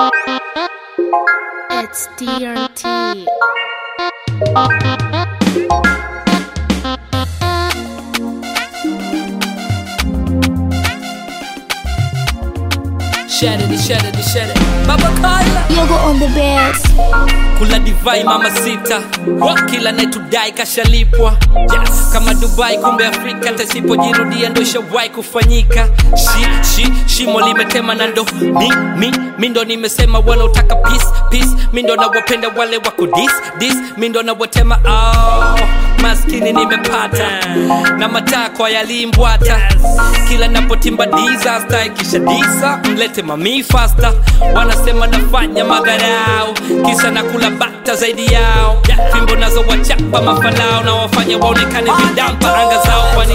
It's DRT. Share it, share it, share it. Baba Kaya Yogo on the best. kula divai mama sita kila naitudai kashalipwa yes. kama dubai kumbe afrika tasipojirudia ndo ishawahi kufanyika shi, shi, shimo limetema na ndo mi, mi, mi ndo nimesema wanaotaka peace, peace. mi ndo nawapenda wale wako dis, dis. mi ndo nawatema oh, maskini nimepata na matakwa yalimbwata kila napotimba disaster ikisha disa mlete mami fasta wanasema nafanya madharau kisa na kula bata zaidi yao fimbo nazo wachapa mafalao na wafanya waonekane vidampa anga zao kwani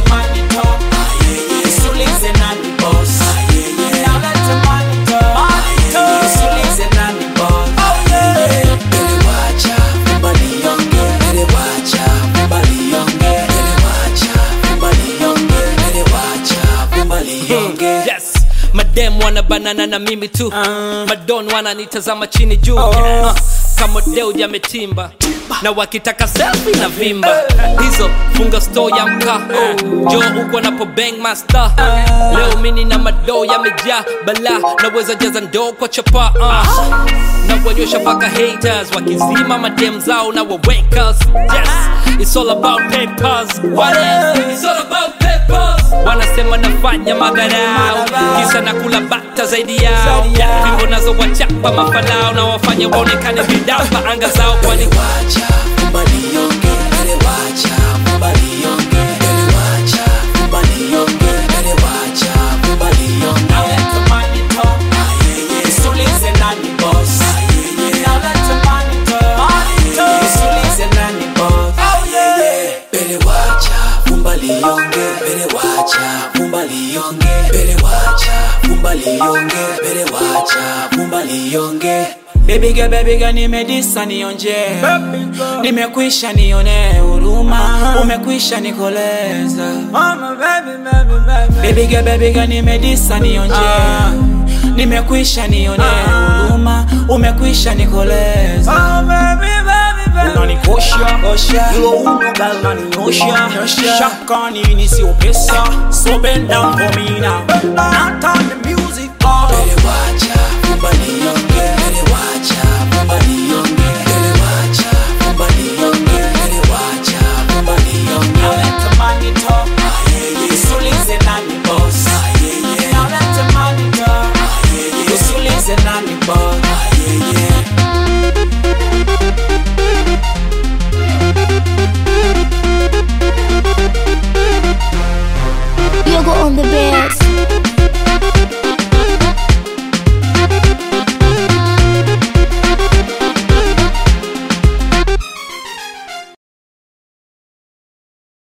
Usulize nani boss Now let the money talk. Usulize nani boss Elewacha, fumba lionge. Elewacha, fumba lionge. Elewacha, fumba lionge. Elewacha, fumba lionge. yes madem wana banana na mimi tu madon wananitazama chini juu uh, kama deu jametimba na wakitaka selfie na vimba hizo funga store ya mkaa jo uko napo bang master leo mini na madoo yamejaa bala naweza jaza ndoo kwa chapa uh. na wanyosha mpaka haters wakizima madem zao na wawakers yes it's all about papers what else it's all about papers wanasema nafanya madharau kisa na kula bata zaidi yao fimbo nazo wachapa mafalao na wafanya waonekane vidapa anga zao kwani Elewacha, fumba lionge. Elewacha, fumba lionge. Elewacha, fumba lionge. Elewacha, fumba lionge. Now let the money talk. Usulize nani boss. Now let the money talk. Usulize nani boss. Elewacha, fumba lionge. Elewacha, fumba lionge. Elewacha, fumba lionge. Elewacha, fumba lionge. Baby girl, baby girl, nimedisa nionje, nimekwisha nione huruma, umekwisha nikoleza. Baby girl, baby girl, nimedisa nionje, nimekwisha nione huruma, umekwisha nikoleza. unanikosha hilo uno gal naniosha shaka nini sio pesa so bend down for me now not on the music oh. Elewacha